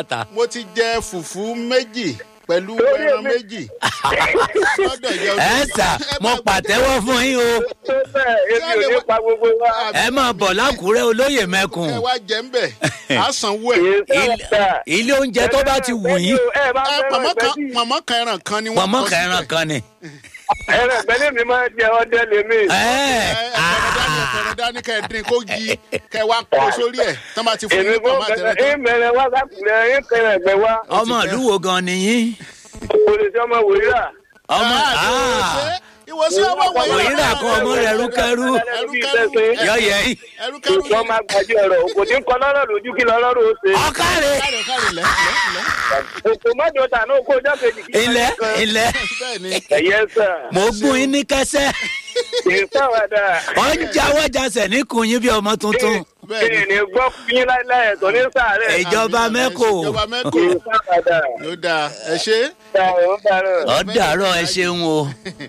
mo ti jẹ fùfú méjì pẹ̀lú Lórí ẹran èmi. méjì. lọ́dọ̀ ìyá ẹ olóògbé. sà mo pàtẹ́wọ́ fún yín o tó bẹ́ẹ̀ èmi ò ní pa gbogbo wa. ẹ máa bọ̀ lákùúrẹ́ olóyè mẹ́kùn ẹ wá jẹ́ ń bẹ̀ á sanwó kì ẹ̀. í sábà. ilé oúnjẹ tó bá ti wù yín ẹ bá ẹ fẹ́ràn pọ̀mọ́ kan ìgbẹ́jì. pọ̀mọ́ kan ẹran kan ni wọ́n pọ̀nmọ́ kọ kẹran síbẹ̀. kan ni. ẹran ìgbẹ́lẹ̀ mi máa ń jẹ ọdẹ lèmi. ẹ ẹ ẹ̀fọ̀rọ̀ dání ẹ̀fọ̀rọ̀ dání kẹ́ ẹ dín kó yí kẹ́ ẹ wá kó sórí ẹ̀ tán bá ti fún èmi yín kò pọ̀mọ́ àtẹ̀rẹ̀ tán. ìmẹ̀rẹ̀ wá sákùnrin ẹ̀ kẹrẹ̀ ẹ̀gbẹ́ wa. ọmọ ìlú wo gan ni yín kò lè ṣe ọmọ wòlíà. ọmọ ìwòsí ọmọ wọ̀nyí Wòyíra kan ọmọ rẹ̀ rúkẹ́rú. yọyẹ yín ẹrúkẹ́rú Ìjọ máa gbàdí ọ̀rọ̀ kò ní kọ́ lọ́rọ̀ lójú kí lọ́rọ̀ ó ṣe. ọkàrẹ káre káre lẹ́ lẹ́ lẹ́ Òkò mọ́jọ tà ní oko ọjọ́ kejì kí. ilẹ̀ ilẹ̀ bẹ́ẹ̀ ni Ẹ̀yẹ sà. mo gún yín ní kẹsẹ́ Kì í sáwàdà. ọ ń jáwọ́ jasẹ̀ níkùn yín bí ọmọ tuntun bẹ́ẹ̀ Kí ni ni gbọ́ fún yín láíláí ẹ̀tọ́ ní sàárẹ̀. ìjọba mẹ́kò ìjọba Kì mẹ́kò í sáwàdà. ló dáa ẹ ṣe Ṣàrọ̀ ń darọ̀. ọ dàárọ̀ ẹ ṣeun o